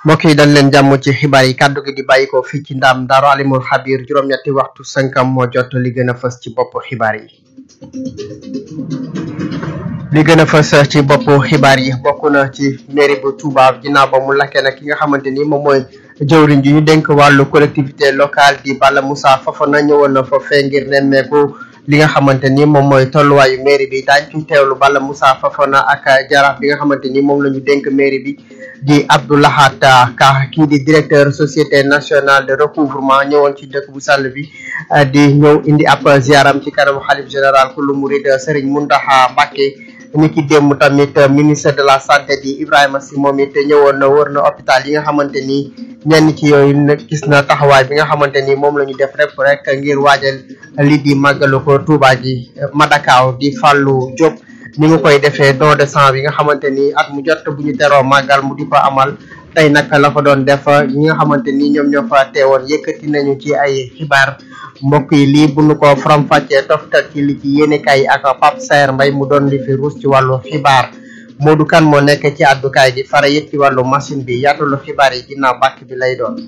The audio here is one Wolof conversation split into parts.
mbokk yi dañ leen jàmm ci xibaar yi kàddu gi di bàyyi ko fii ci ndaam daaru alimul xabir juróom-ñetti waxtu sënkam moo jot li gën a fës ci bopp xibaar yi li gën a fës ci bopp xibaar yi bokk na ci mairie bu Touba ginnaaw ba mu lakkee nag ki nga xamante ni moom mooy jëwriñ ji ñu dénk wàllu collectivité locale di Balla Moussa Fofana ñëwoon na fa fee ngir nemmeeku li nga xamante ni moom mooy tolluwaayu mairie bi daañ ci teewlu Balla Moussa Fofana ak jaraaf bi nga xamante ni moom la ñu dénk mairie bi di Abdoulahat Ka kii di directeur société nationale de recouvrement ñëwoon ci dëkk bu sàll bi di ñëw indi ab ziaram ci kanamu xalif général kullu murid Serigne Mountakha Mbacké ni ki démb tamit ministre de la santé di Ibrahima Sy moom it ñëwoon na wër na hôpital yi nga xamante ni ñenn ci yooyu nag gis na taxawaay bi nga xamante ni moom la ñu def rek rek ngir waajal lii di màggalu ko Touba ji Madakaw di Fallou Diop ni mu koy defee don de sang bi nga xamante ni at mu jot bu ñu teroo màggal mu di ko amal tey nag la ko doon def ñi nga xamante ni ñoom ñoo fa teewoon yëkkati nañu ci ay xibaar mbokk yi lii bu nu ko faram-fàccee toftal ci li ci yéenekaay yi ak Pape Saer Mbaye mu doon li fi ruus ci wàllu xibaar Modou Kane moo nekk ci àddukaay gi fara yëpp ci wàllu machine bi yaatalu xibaar yi ginnaaw bàkk bi lay doon.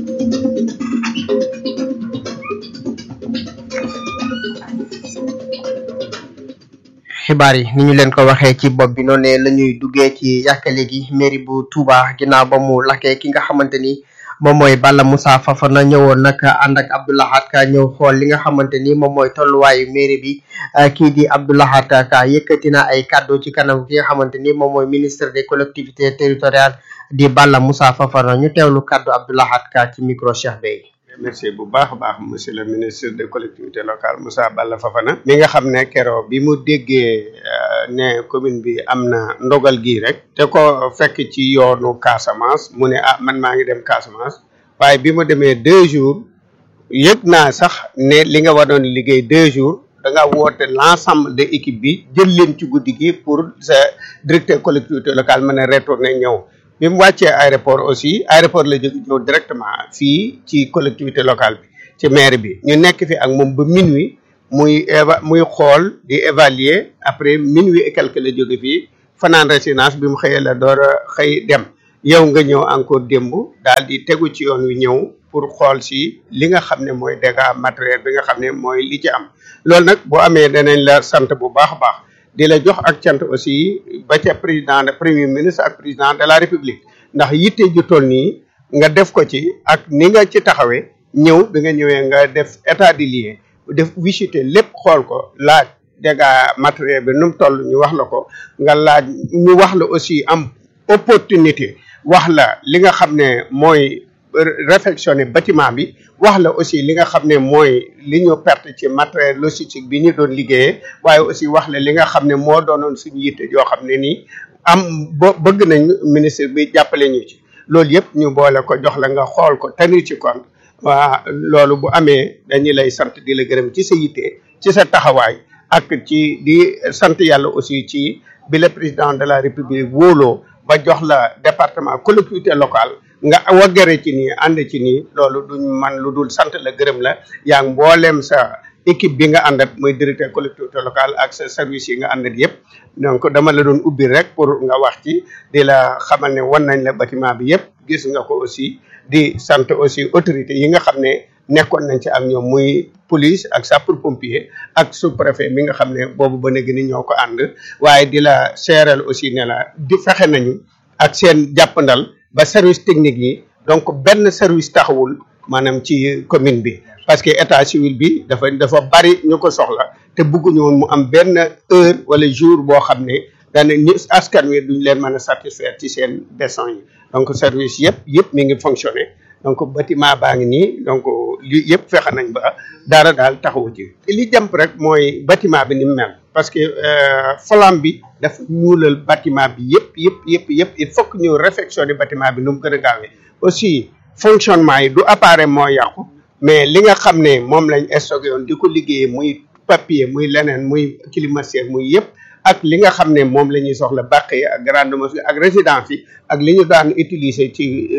xibaar yi ni ñu leen ko waxee ci bopp bi noonu la ñuy duggee ci yàkkale gi mairie bu Touba ginnaaw ba mu lakkee ki nga xamante ni moom mooy Balla Moussa Fofana ñëwoon nag ànd ak Abdoulahat Ka ñëw xool li nga xamante ni moom mooy tolluwaayu mairie bi kii di Abdoulahat Ka yëkkati na ay kàddu ci kanam ki nga xamante ni moom mooy ministre des collectivités territoriales di Balla Moussa Fofana ñu teewlu kàddu Abdoulahat Ka ci micro Cheikh Bey. merci bu baax a baax monsieur le ministre des collectivités locales Moussa Balla Fofana mi nga xam ne keroog bi mu déggee ne commune bi am na ndogal gii rek te ko fekk ci yoonu Casamance mu ne ah man maa ngi dem Casamance waaye bi mu demee deux jours yëg naa sax ne li nga waroon liggéey deux jours da nga woote l'ensemble de équipe bi jël leen ci guddi gi pour sa directeur collectivité locale mën a retourner ñëw bi mu wàccee aéroport aussi aéroport la jóge ñëw directement fii ci collectivité locale bi ci maire bi ñu nekk fi ak moom ba minuit muy éva muy xool di évaluer après minuit et quelque la jóge fii fanaan résidence bi mu xëyee la door a xëy dem yow nga ñëw encore démb daal di tegu ci yoon wi ñëw pour xool si li nga xam ne mooy dégâts matériel bi nga xam ne mooy li ci am loolu nag bu amee danañ la sant bu baax a baax di la jox ak cant aussi ba ca président de premier ministre ak président de la république ndax yitte ju toll nii nga def ko ci ak ni nga ci taxawee ñëw bi nga ñëwee nga def état des lieux def visiter lépp xool ko laaj dégâts matériel bi nu mu toll ñu wax la ko nga laaj ñu wax la aussi am opportunité wax la li nga xam ne mooy réfectionner bâtiment bi wax la aussi li nga xam ne mooy li ñu perte ci matériel logistique bi ñu doon liggéeyee waaye aussi wax la li nga xam ne moo doonoon suñu yitte yoo xam ne nii am bo bëgg nañ ministre bi jàppale ñu ci loolu yëpp ñu boole ko jox la nga xool ko tenir ci compte waa loolu bu amee dañuy lay sant di la gërëm ci sa yitte ci sa taxawaay ak ci di sant yàlla aussi ci bi le président de la république wóoloo ba jox la département collectivité locale nga waggare ci nii ànd ci nii loolu duñ man lu dul sant la gërëm la yaa ngi mbooleem sa équipe bi nga àndat muy directeur collectivité locale ak sa service yi nga àndat yëpp donc dama la doon ubbi rek pour nga wax ci di la xamal ne wan nañ la bâtiment bi yëpp gis nga ko aussi di sant aussi autorité yi nga xam ne nekkoon nañ ci ak ñoom muy police ak sapeur pompier ak sous préfet mi nga xam ne boobu ba léegi ni ñoo ko ànd waaye di la seeral aussi ne la di fexe nañu ak seen jàppandal ba service technique yi donc benn service taxawul maanaam ci commune bi parce que état civil bi dafa dafa bari ñu ko soxla te bëgguñu woon mu am benn heure wala jour boo xam ne dana ñu askan wi duñ leen mën a satisfaire ci seen besoin yi donc service yëpp yëpp mi ngi fonctionner donc bâtiment baa ngi nii donc li yëpp fexe nañ ba dara daal taxawu ci li jàmp rek mooy bâtiment bi ni mu mel parce que flamme bi dafa ñuulal bâtiment bi yëpp yëpp yëpp yëpp il faut que ñu réfectionner bâtiment bi nu mu gën a gaawee aussi fonctionnement yi du appareil moo yàqu mais li nga xam ne moom lañ stocké woon di ko liggéeyee muy papier muy leneen muy climatiseur muy yëpp ak li nga xam ne moom la ñuy soxla bàq yi ak grande mosquée ak résidence yi ak li ñu daan utiliser ci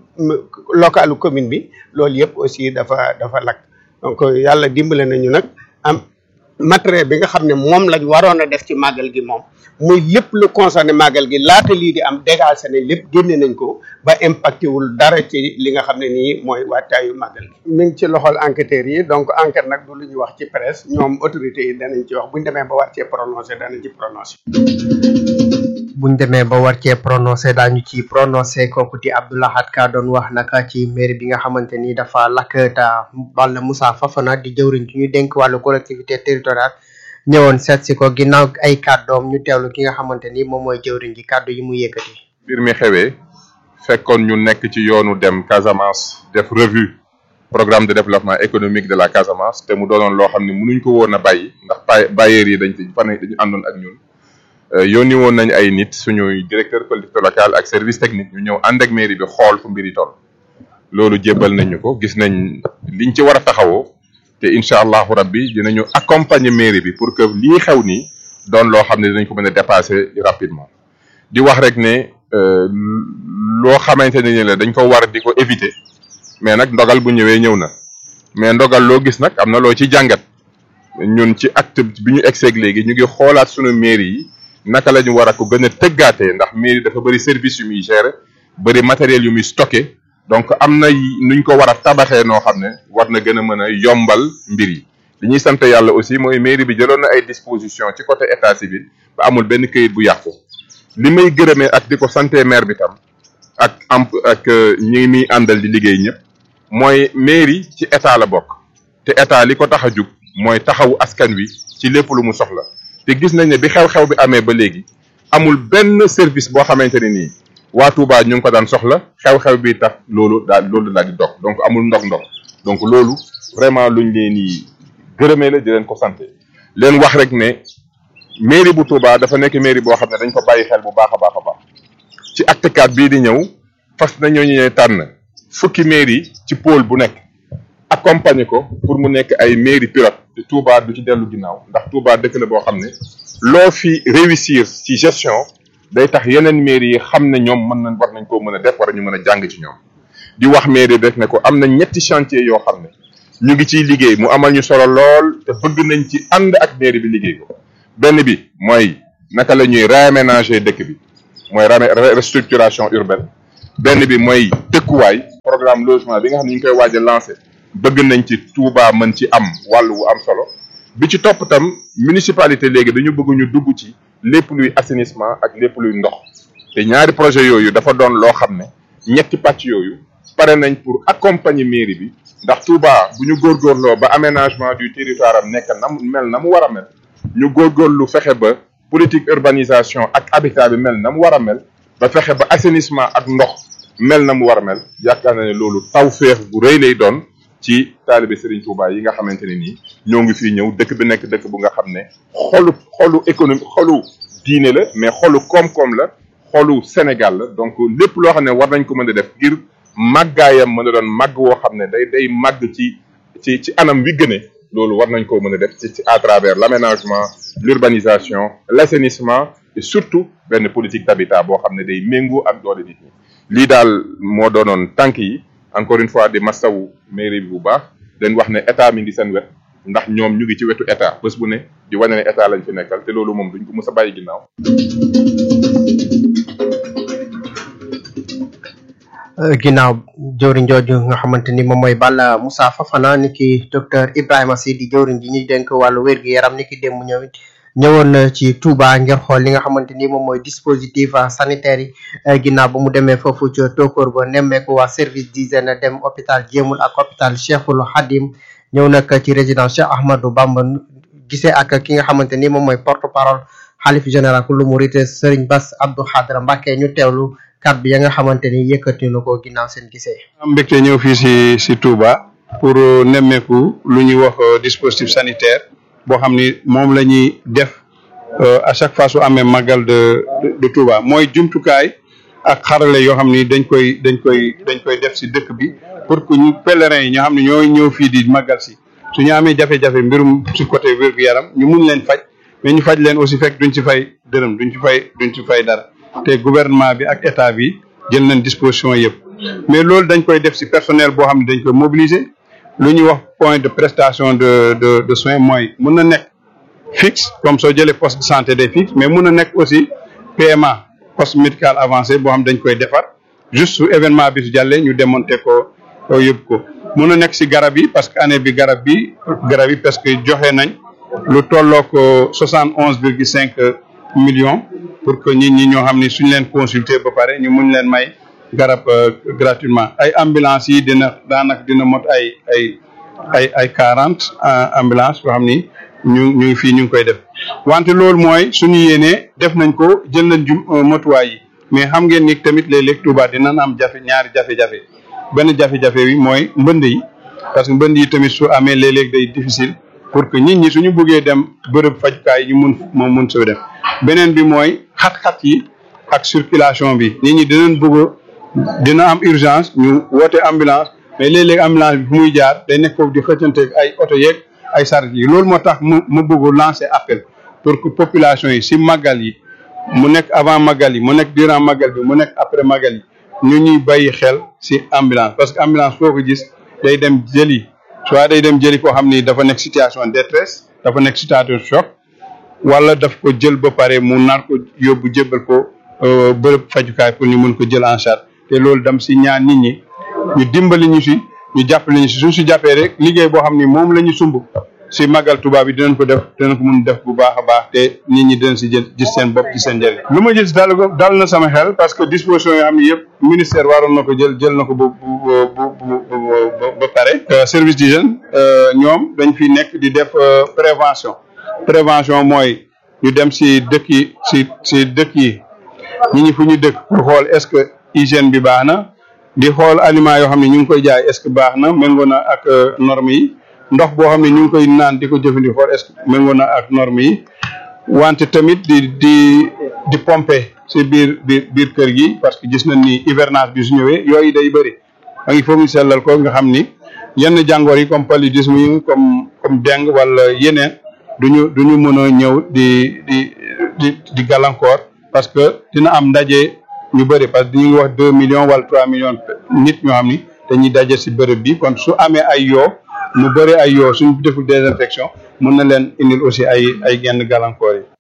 localu commune bi loolu yëpp aussi dafa dafa lakk donc yàlla dimbale nañu nag am matériel bi nga xam ne moom lañ waroon a def ci màggal gi moom muy lépp lu concerné màggal gi laata lii di am dégagé nañ lépp génne nañ ko ba impacté wul dara ci li nga xam ne nii mooy waajtaayu màggal gi. mi ngi ci loxol enquêteurs yi donc enquête nag du lu ñuy wax ci presse ñoom autorités yi danañ ci wax bu ñu demee ba war cee prononcé danañ ci prononcé. buñ demee ba war cee prononcé daañu ci prononcé kooku di Abdoulahat Ka doon wax naka ci mairie bi nga xamante ni dafa lakk ta Balla Moussa Fafana di jëwriñ ci ñu dénk wàllu collectivité territoriale ñëwoon seet si ko ginnaaw ay kàddoom ñu teewlu ki nga xamante ni moom mooy jëwriñ ji kàddu yi mu yëkkati. mbir mi xewee fekkoon ñu nekk ci yoonu dem Casamance def revue programme de développement économique de la Casamance te mu doonoon loo xam ne mënuñ ko woon a bàyyi ndax pa bailleurs yi dañ ci fan dañu àndoon ak ñun. yónni woon nañ ay nit suñuy directeur collectivité locale ak service technique ñu ñëw ànd ak mairie bi xool fu mbir yi toll loolu jébbal nañ ñu ko gis nañ liñ ci war a taxawoo te incha allahu rabbi dinañu accompagner mairie bi pour que lii xew nii doon loo xam ne dinañ ko mën a dépasser rapidement di wax rek ne loo xamante ne ni la dañ ko war di ko éviter mais nag ndogal bu ñëwee ñëw na mais ndogal loo gis nag am na loo ci jàngat ñun ci acte bi ñu egseeg léegi ñu ngi xoolaat suñu mairie yi naka la ñu war a ko gën a tëggaatee ndax mairie dafa bëri service yu muy gérer bëri matériel yu muy stocké donc am na nuñ ko war a tabaxee noo xam ne war na gën a mën a yombal mbir yi li ñuy sant yàlla aussi mooy mairie bi jëloon na ay disposition ci côté état civil ba amul benn këyit bu yàqu li may gërëmee ak di ko santé maire bi tam ak am ak ñi muy àndal di liggéey ñëpp mooy mairie ci état la bokk te état li ko tax a jug mooy taxawu askan wi ci lépp lu mu soxla te gis nañ ne bi xew-xew bi amee ba léegi amul benn service boo xamante ne nii waa Touba ñu ngi ko daan soxla xew-xew bi tax loolu daal loolu daal di dog donc amul ndox-ndox donc loolu vraiment luñ leen di gërëmee la di leen ko sant leen wax rek ne mairie bu Touba dafa nekk mairie boo xam ne dañ ko bàyyi xel bu baax a baax a baax ci acte 4 bii di ñëw fas nañoo ñu tànn fukki mairie ci pôle bu nekk accompagner ko pour mu nekk ay mairie pilote te Touba du ci dellu ginnaaw ndax Touba dëkk la boo xam ne loo fi réussir ci gestion day tax yeneen mairie yi xam ne ñoom mën nañ war nañ koo mën a def war ñu mën a jàng ci ñoom di wax mairie def ne ko am na ñetti chantier yoo xam ne ñu ngi ciy liggéey mu amal ñu solo lool te bëgg nañ ci ànd ak mairie bi liggéey ko benn bi mooy naka la ñuy réaménager dëkk bi mooy restructuration urbaine benn bi mooy dëkkuwaay programme logement bi nga xam ne ñu ngi koy waaj a lancé bëgg nañ ci Touba mën ci am wàll wu am solo bi ci topp tam municipalité léegi dañu bëgg ñu dugg ci lépp luy assainissement ak lépp luy ndox te ñaari projet yooyu dafa doon loo xam ne ñetti pàcc yooyu pare nañ pour accompagner mairie bi ndax Touba bu ñu góorgóorloo ba aménagement du territoire am nekk na mu mel na mu war a mel ñu góorgóorlu fexe ba politique urbanisation ak habitat bi mel na mu war a mel ba fexe ba assainissement ak ndox mel na mu war a mel yaakaar na ne loolu tawféex bu rëy lay doon ci taalibe Serigne Touba yi nga xamante ne nii ñoo ngi fii ñëw dëkk bi nekk dëkk bu nga xam ne xolu xolu économie xolu diine la mais xolu koom-koom la xolu Sénégal la donc lépp loo xam ne war nañ ko mën a def ngir màggaayam mën a doon màgg woo xam ne day day màgg ci ci ci anam wi gëne loolu war nañ koo mën a def ci ci à travers l'aménagement l'urbanisation l'assainissement et surtout benn politique d'habitat boo xam ne day méngoo ak doole nit ñi lii daal moo doonoon tànk yi encore une fois di masawu mairie bi bu baax leen wax ne état mi ngi seen wet ndax ñoom ñu ngi ci wetu état bés bu ne di wane ne état lañ fi nekkal te loolu moom duñ ko mës a bàyyi ginnaaw. ginnaaw jëwriñ jooju nga xamante ni moom mooy Balla Moussa Fafana ni ki docteur Ibrahima Sy di jëwriñ ji ñuy dénk wàllu wér-gu-yaram ni ki démb ñëw it ñëwoon na ci Touba ngir xool li nga xamante ni moom mooy dispositif sanitaire yi ginnaaw ba mu demee foofu ca Tokor ba nemmeeku waa service d'hygiène dem hôpital Jéemul ak hôpital Cheikhul Khadim ñëw nag ci résidence Cheikh Ahmadou Bamba gisee ak ki nga xamante ni moom mooy porte parole xalif général ku lu murit Serigne Bass Abdou Khadra Mbacké ñu teewlu kàddu ya nga xamante ni yëkkati na ko ginnaaw seen gisee. am mbégte ñëw fii si si Touba pour nemmeeku lu ñuy wax dispositif sanitaire boo xam ni moom la ñuy def à chaque fois su amee màggal de de Touba mooy jumtukaay ak xarale yoo xam ni dañ koy dañ koy dañ koy def si dëkk bi pour que ñu pèlerins yi ñoo xam ne ñooy ñëw fii di màggal si su ñu amee jafe-jafe mbirum si côté wér-gu-yaram ñu mun leen faj mais ñu faj leen aussi fekk duñ ci fay dërëm duñ ci fay duñ ci fay dara. te gouvernement bi ak état bi jël nañ disposition yëpp mais loolu dañ koy def ci personnel boo xam ne dañ koy mobiliser lu ñuy wax point de prestation de de de soins mooy mën na nekk fixe comme soo jëlee poste de santé day fixe mais mun na nekk aussi PMA poste médical avancé boo xam dañ koy defar juste su événement bi su jàllee ñu démonter ko yóbbu ko mun na nekk si garab yi parce que année bi garab bi garab yi parce que joxe nañ lu tollook soixante onze virgule cinq millions pour que nit ñi ñoo xam ni suñ leen consulter ba pare ñu mun leen may garab gratuitement ay ambulance yi dina daanaka dina mot ay ay ay ay quarante ambulance yoo xam ni ñu ñu ngi fii ñu ngi koy def wante loolu mooy suñu yéenee def nañ ko jël nañ jum motuwaay yi mais xam ngeen ni tamit léeg-léeg Touba dinañ am jafe ñaari jafe-jafe benn jafe-jafe bi mooy mbënd yi parce que mbënd yi tamit su amee léeg-léeg day difficile pour que nit ñi suñu bëggee dem bërëb fajukaay ñu mun moom mun soo dem beneen bi mooy xat-xat yi ak circulation bi nit ñi dinañ bëgg dina am urgence ñu woote ambulance mais léeg-léeg ambulance bi fu muy jaar day nekk foofu di xëccante ay oto yeeg ay saret yi loolu moo tax mu mu bëgg lancer appel pour que population yi si màggal yi mu nekk avant màggal yi mu nekk durant màggal bi mu nekk après màggal yi ñu ñuy bàyyi xel si ambulance parce que ambulance foo ko gis day dem jëli soit day dem jëli koo xam ni dafa nekk situation détresse dafa nekk situation choc wala daf ko jël ba pare mu nar ko yóbbu jébbal ko bërëb fajukaay pour ñu mun ko jël en charge te loolu dam si ñaan nit ñi ñu dimbali ñu si ñu jàppale ñu si suñ si jàppee rek liggéey boo xam ni moom la ñu sumb si màggal tubaab bi dinañ ko def dinañ ko mun def bu baax a baax te nit ñi dinañ si jël gis seen bopp ci seen njëriñ lu ma gis dal dal na sama xel parce que disposition yoo xam ne yëpp ministère waroon na ko jël jël na ko ba ba pare service d'hygiène ñoom dañ fi nekk di def prévention prévention mooy ñu dem si dëkk yi si si dëkk yi ñi ñi fu ñu dëkk pour xool est-ce que hygiène bi baax na di xool aliments yoo xam ne ñu ngi koy jaay est-ce que baax na méngoo na ak normes yi ndox boo xam ne ñu ngi koy naan di ko jëfandikoo est-ce que méngoo na ak normes yi wante tamit di di di pomper si biir biir biir kër gi parce que gis nañ ni hivernage bi su ñëwee yooyu day bëri da ngi foog ñu sellal ko nga xam ni yenn jàngoor yi comme paludisme yi comme comme dengue wala yeneen duñu duñu mën a ñëw di di di di gàllankoor parce que dina am ndaje ñu bëri parce que ñu ngi wax deux millions wala trois millions nit ñoo xam ni dañuy daje si bërëb bi kon su amee ay yoo mu bëri ay yoo suñ deful désinfection mën na leen indil aussi ay ay genn gàllankoor yi.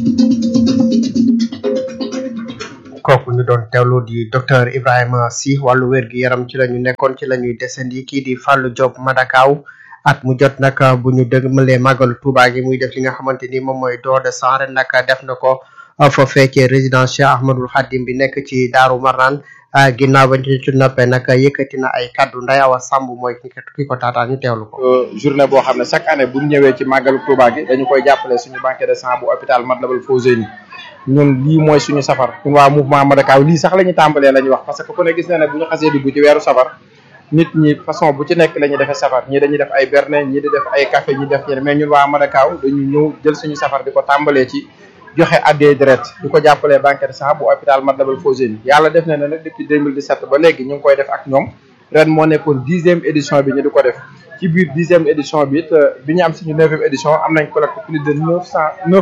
kooku ñu doon teewlu di docteur Ibrahima Sy wàllu wér gi yaram ci la ñu nekkoon ci la ñuy desandi kii di Fallou Diop Madakaw at mu jot nag bu ñu dëgmalee màggalu Touba gi muy def li nga xamante ni moom mooy don de sang ren nag def na ko foofee ci résidence Cheikh Ahmadul Khadim bi nekk ci Daaru Marnaan ginnaaw ba ñu ci noppee nag yëkkati na ay kaddu Ndayawa Samb mooy ki ko taataan ñu teewlu ko. journée boo xam ne chaque année bu ñu ñëwee ci màggalu Touba gi dañu koy jàppale suñu banque de sang bu hôpital Matlaboul Fawzeyni ñun lii mooy suñu safar ñun waa mouvement Madakaw lii sax la ñu tàmbalee la ñuy wax parce que ku ne gis na ne bu ñu xasee dugg ci weeru safar nit ñi façon bu ci nekk la ñuy defee safar ñii dañuy def ay berne ñii di def ay café ñi def ñeneen mais ñun waa Madakaw dañu ñëw jël suñu safar di ko tàmbalee ci joxe addee deret di ko jàppalee banque de sang bu hôpital Matlaboul Fawzeyni yàlla def na ne nag depuis 2017 ba léegi ñu ngi koy def ak ñoom ren moo nekkoon dixième édition bi ñu di ko def ci biir dixième édition bi it bi ñu am suñu neuvième édition am nañ collecte plus de neuf cent neuf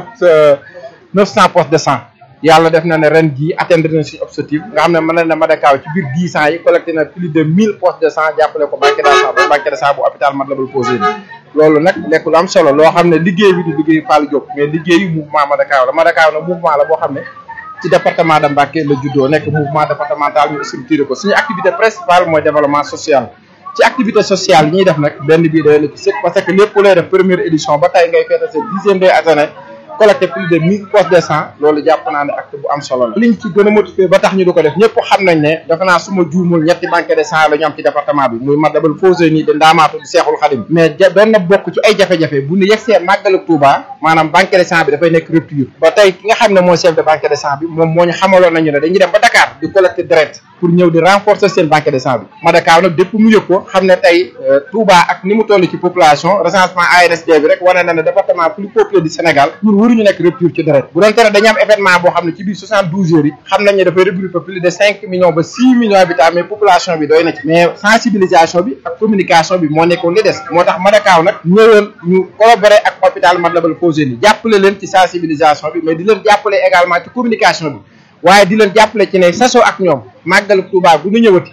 neuf cent postes de sang yàlla def na ne ren jii atteindre nañ suñu objectif nga xam ne mën na ne Madakaw ci biir dix ans yi collecté na plus de mille postes de sang jàppale ko banque de sang banque de sang bu hôpital Matlaboul Fawzeyni loolu nag nekk lu am solo loo xam ne liggéey bi du liggéeyu Fallou Diop mais liggéeyu mouvement Madakaw la Madakaw nag mouvement la boo xam ne ci département de Mbacké la juddoo nekk mouvement départemental ñu structuré ko suñu activité principale mooy développement social ci activité sociale yi ñuy def nag benn bii day na ci sëkk parce que lépp lay def première édition ba tey ngay feete sa dixième day année collecté plus de mille postes de sang loolu jàpp naa ne acte bu am solo la liñ ci gën a motivé ba tax ñu du ko def ñëpp xam nañ ne dafa naa suma juumul ñetti banque de sang la ñu am ci département bi muy Matlaboul Fawzeyni de Ndaamaatu di Seexul Xadim mais benn bokk ci ay jafe-jafe bu ñu yegsee màggalu Touba maanaam banque de sang bi dafay nekk rupture ba tey ki nga xam ne mooy chef de banque de sang bi moom moo ñu xamaloon nañu ne dañuy dem ba Dakar di collecté direct pour ñëw di renforcer seen banque de sang bi Madakaw nag depuis mu yëg ko xam ne tey Touba ak ni mu toll ci population recensement ANSD bi rek wane na ne département plus peuplé du Sénégal ñun waruñu nekk rupture ci deret bu doon tere dañu am événement boo xam ne ci biir 72 heures yi xam nañ ne dafay regrouper plus de 5 millions ba 6 millions habitants mais population bi doy na ci mais sensibilisation bi ak communication bi moo nekkoon li des moo tax Madakaw nag ñëwoon ñu collaborer ak hôpital Matlaboul Fawzeyni jàppale leen ci sensibilisation bi mais di leen jàppale également ci communication bi waaye di leen jàppale ci ne sasoo ak ñoom màggal Touba bu ñu ñëwati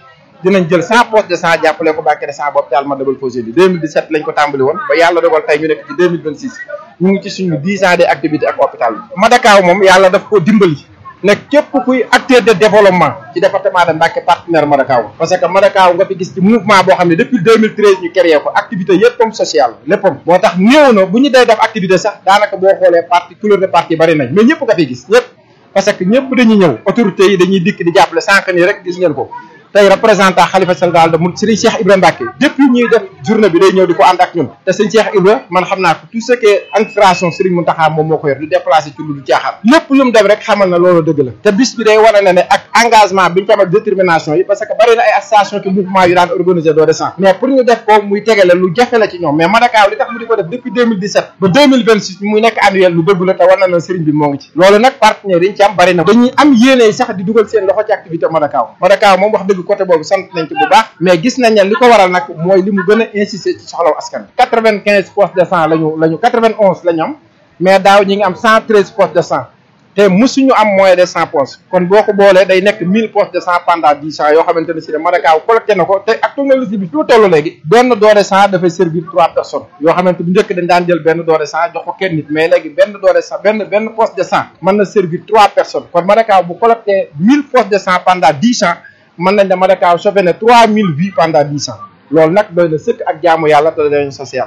dinañ jël cent postes de sang jàppale ko banque de sang bu hôpital Matlaboul Fawzeyni 2017 lañ ko tàmbali woon ba yàlla dogal tey ñu nekk ci 2026 ñu ngi ci suñu 10 ans de activité ak hôpital bi Madakaw moom yàlla daf ko dimbali nekk képp kuy acteur de développement ci département de Mbacké partenaire Madakaw parce que Madakaw nga fi gis ci mouvement boo xam ne depuis 2013 ñu créé ko activité yëppam sociale léppam moo tax néew na bu ñu day def activité sax daanaka boo xoolee parti couleur de parti bari nañ mais ñëpp nga fi gis ñëpp parce que ñëpp dañuy ñëw autorités yi dañuy dikk di jàppale sànq nii rek gis ngeen ko tey représentant xalifa général de Mouride Serigne Cheikh Ibrahima Mbacké depuis ñuy def journée bi day ñëw di ko ànd ak ñun te sëñ Cheikh Ibra man xam naa ko tout ce qui est administration Serigne Mountakha moom moo ko yor du déplacé ci lu du caaxaan lépp lu mu def rek xamal na loolu dëgg la te bis bi day wane na ne ak engagement bi ñu ko am ak détermination yi parce que bari na ay association ki mouvement yu daan organiser doo de sang mais pour ñu def ko muy tegale lu jafe la ci ñoom mais Madakaw li tax mu di ko def depuis 2017 ba 2026 muy nekk annuel lu dëgg la te war na na Serigne bi moo ngi ci loolu nag partenaires yi ñu ci am bari na dañuy am yéene sax di dugal seen loxo ci activité Madakaw Madakaw moom wax dëgg côté boobu sant nañ ci bu baax mais gis nañ ne li ko waral nag mooy li mu gën a insister ci soxlaw askan bi quatre vingt quinze postes de sang lañu lañu quatre vingt onze la ñu am mais daaw ñi ngi am cent treize postes de sang te musuñu am moins de cent postes kon boo ko boolee day nekk mille postes de sang pendant dix ans yoo xamante ne si ne Madakaw collecté na ko te ak technologie bi fi mu toll léegi benn don de sang dafay servir trois personnes yoo xamante bu njëkk dañ daan jël benn don de sang jox ko kenn nit mais léegi benn don de sang benn benn poste de sang mën na servir trois personnes kon Madakaw bu collecté mille postes de sang pendant dix ans mën nañ ne Madakaw sauvé na trois mille vies pendant dix ans loolu nag doy na sëkk ak jaamu yàlla te dañu social.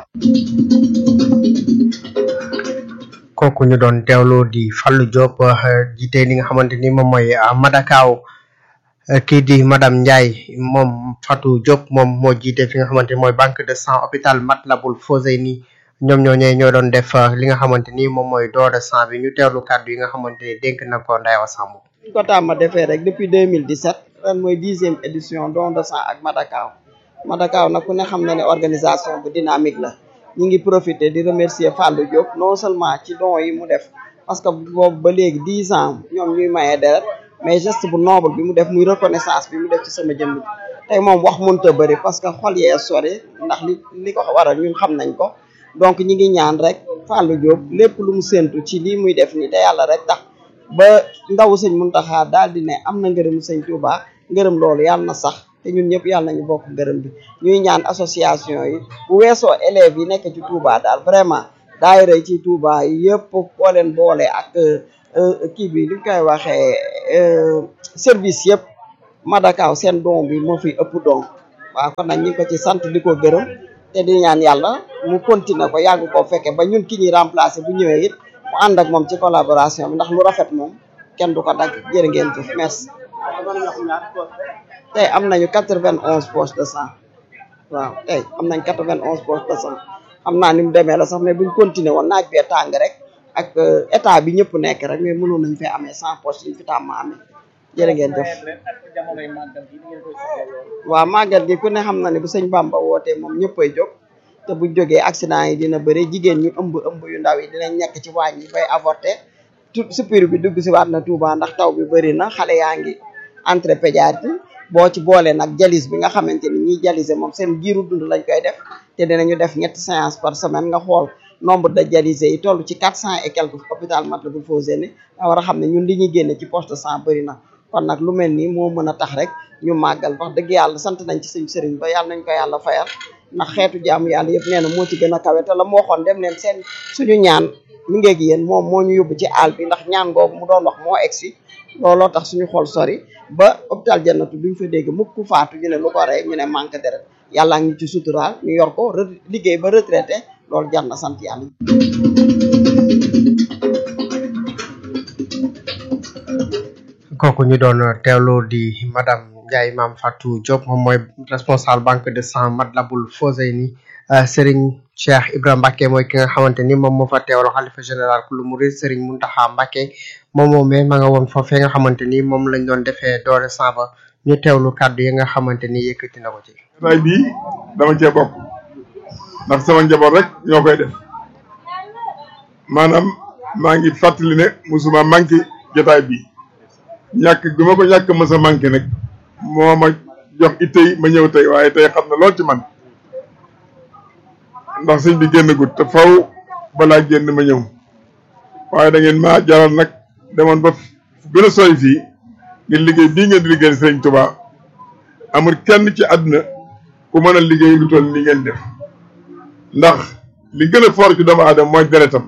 kooku ñu doon teewlu di Fallou Diop jiite li nga xamante ni moom mooy Madakaw kii di madame Ndiaye moom Fatou Diop moom moo jiite fi nga xamante ni mooy banque de sang hôpital Matlaboul Fawzeyni ñoom ñooñee ñoo doon def li nga xamante ni moom mooy don de sang bi ñu teewlu kàddu yi nga xamante ni dénk na ko Ndayawa Samb. ñu ko tàmm defee rek depuis 2017 ren mooy dixième édition don de sang ak Madakaw Madakaw nag ku ne xam na ne organisation bu dynamique la ñu ngi profiter di remercier Fallou Diop non seulement ci don yi mu def parce que boobu ba léegi dix ans ñoom ñuy mayee deret mais geste bu noble bi mu def muy reconnaissance bi mu def ci sama jëmm tey moom wax mënut a bëri parce que xol yee sori ndax li li ko waral ñun xam nañ ko donc ñi ngi ñaan rek Fallou Diop lépp lu mu séntu ci lii muy def nii te yàlla rek tax ba ndaw sëñ Muntaxa daal di ne am na ngërëm sëñ Touba ngërëm loolu yàlla na sax te ñun ñëpp yàlla nañu bokk ngërëm bi ñuy ñaan association yi bu weesoo élèves yi nekk ci Touba daal vraiment daayira yi ci Touba yëpp boo leen boole ak kii bi li koy waxee service yëpp Madakaw seen don bi moo fi ëpp don waaw kon nag ñu ngi ko ci sant di ko gërëm te di ñaan yàlla mu continuer ko yàgg koo fekke ba ñun ki ñuy remplacer bu ñëwee it mu ànd ak moom ci collaboration bi ndax lu rafet moom kenn du ko dagg jërë ngeen jëf merci tey am nañu quatre vingt onze poches de sang waaw tey am nañ quatre vingt onze poches de sang xam naa ni mu demee la sax mais buñ continuer woon naaj bee tàng rek ak état bi ñëpp nekk rek mais mënoon nañ fee amee cent poches yi ñu fi tàmm amee jërë ngeen jëf waaw màggal gi ku ne xam na ne bu sëñ Bamba wootee moom ñëppay jóg te bu jógee accident yi dina bëri jigéen ñu ëmb ëmb yu ndaw yi dinañ nekk ci waañ yi bay avorter tout suppir bi dugg si waat na Touba ndax taw bi bëri na xale yaa ngi entrée pédiatrie boo ci boole nag jalis bi nga xamante ni ñiy jalise moom seen giiru dund lañ koy def te dinañu def ñetti séance par semaine nga xool nombre de dialysés yi toll ci quatre cent et quelques hôpital Matlaboul Fawzeyni nga war a xam ne ñun li ñuy génne ci poste de sang bëri na kon nag lu mel nii moo mën a tax rek ñu màggal wax dëgg yàlla sant nañ ci suñ sëriñ ba yàlla nañ ko yàlla fayal ndax xeetu jaamu yàlla yëpp nee na moo ci gën a kawe te la mu waxoon dem leen seen suñu ñaan mi ngeeg yéen moom moo ñu yóbbu ci àll bi ndax ñaan googu mu doon wax moo egsi looloo tax suñu xol sori ba hôpital jannatu duñ fa dégg mukk ku faatu ñu ne lu ko rey ñu ne manque deret yàlla ngi ci suturaal ñu yor ko liggéey ba retraité loolu jar na sant yàlla kooku ñu doon teewlu di madame Ndiaye Mame Fatou Diop moom mooy responsable banque de sang Matlaboul Fawzeyni Serigne Cheikh Ibrahima Mbacké mooy ki nga xamante ni moom moo fa teewlu xalifa général ku lu murid Serigne Mountakha Mbacké moom moomee ma nga woon foofee nga xamante ni moom lañ doon defee doore sang ba ñu teewlu kàddu yi nga xamante ni yëkkati na ko ci. jotaay bii dama cee bokk ndax sama njaboot rek ñoo koy def maanaam maa ngi fàttali ne musuma manqué jotaay bi ñàkk bi ma ko ñàkk mës a manqué nag moo ma jox ittey ma ñëw tey waaye tey xam na lool ci man ndax sëñ bi génn gut te faw balaa génn ma ñëw waaye da ngeen ma jaral nag demoon ba gën a sori fii ngir liggéey bii ngeen di liggéey sëriñ Tuubaa amul kenn ci àdduna ku mën a liggéey lu toll li ngeen def ndax li gën a fort ci doomu aadama mooy deretam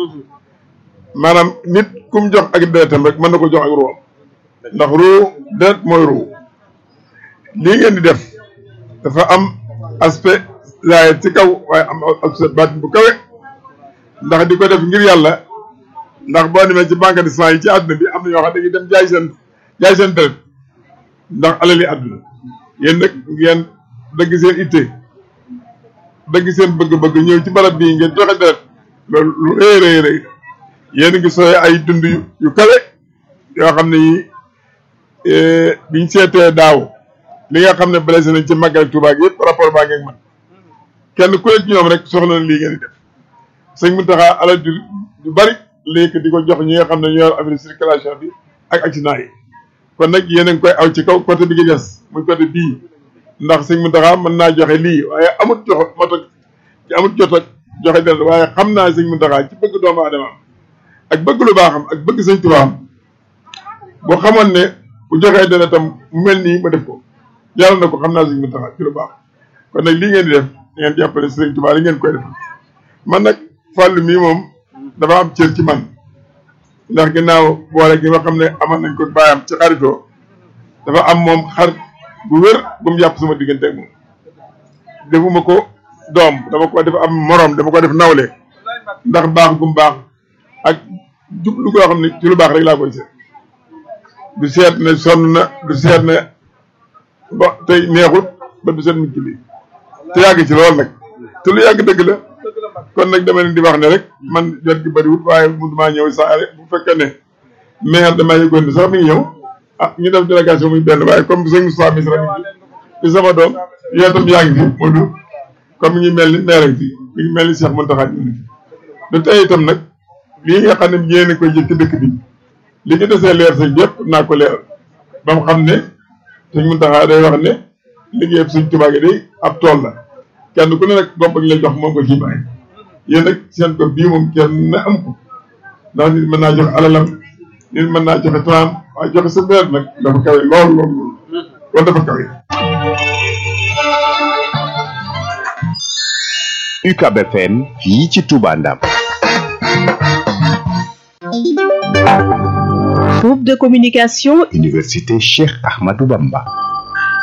maanaam nit ku mu jox ak deretam rek mën na ko jox ak ruwam ndax ruu deret mooy ruu lii ngeen di def dafa am aspect laay ci kaw waaye am aspect baatin bu kawe ndax di ko def ngir yàlla ndax boo demee ci banque de sang yi ci àdduna bi am na ñoo xam ne dañuy dem jaay seen jaay seen deret ndax alali àdduna yéen nag ngeen dëgg seen itte dëgg seen bëgg-bëgg ñëw ci barab bii ngeen joxe deret loolu lu rëy rëy rëy yéen ngi sooy ay dund yu yu kawe yoo xam ne yi biñ seetee daaw li nga xam ne blessé nañ ci màggal Tuubaa gi yëpp rapport baa ngeeg man kenn ku ne ci ñoom rek soxla na lii ngeen di def sëñ Mountakha alal ju ju bari léegi di ko jox ñi nga xam ne ñoo yor affaire circulation bi ak accident yi kon nag yéen a ngi koy aw ci kaw côté bi gi des muy côté bii ndax sëñ Mountakha mën naa joxe lii waaye amut jox moto ci amut jot ak joxe deret waaye xam naa sëñ Mountakha ci bëgg doomu aadama ak bëgg lu baaxam ak bëgg sëñ Tuubaa boo xamoon ne bu joxee deretam mu mel nii ma def ko yàlla na ko xam naa sëñ Mountakha ci lu baax kon nag lii ngeen di def ngeen jàppale sëñ Tuubaa li ngeen koy def man nag fàllu mii moom dafa am cër ci man ndax ginnaaw boole gi nga xam ne amoon nañ ko bàyyam ci xaritoo dafa am moom xarit bu wér bu mu yàpp sama diggante ak moom defuma ko doom dama ko def am moroom dama ko def nawle ndax baax gum baax ak jublu koo xam ne ci lu baax rek laa koy seet du seet ne sonn na du seet ne ba tey neexut ba du seet mu julli te yàgg ci lool nag te lu yàgg dëgg la kon nag dama leen di wax ne rek man jot gi bëriwut waaye mënumaa ñëw saa rek bu fekkee ne maire damaa yëgoon ni sax mi ngi ñëw ah ñu def délégation muy benn waaye comme sëñ Moussa Misra mi ngi fi sama doom yow tam yaa ngi fi Modou comme mi ngi mel ni maire fi mi ngi mel ni Cheikh Mountakha ñu ngi fi te tey itam nag lii nga xam ne yéen a koy jël ci dëkk bi li ci desee leer sëñ yëpp naa ko leeral ba mu xam ne sëñ Mountakha day wax ne liggéeyam sëñ Tuubaa gi day ab tool la kenn ku ne nag gopp ak lay jox moom ko ci bàyyi yéen nag seen ko bii moom kenn na am ko ndax nit mën naa joxe alalam nit mën naa joxe temps waaye joxe sa deret nag dafa kawe lool lool loolu dafa kawe UCAB FM fii ci Touba Ndam Groupe de communication Université Cheikh Ahmadou Bamba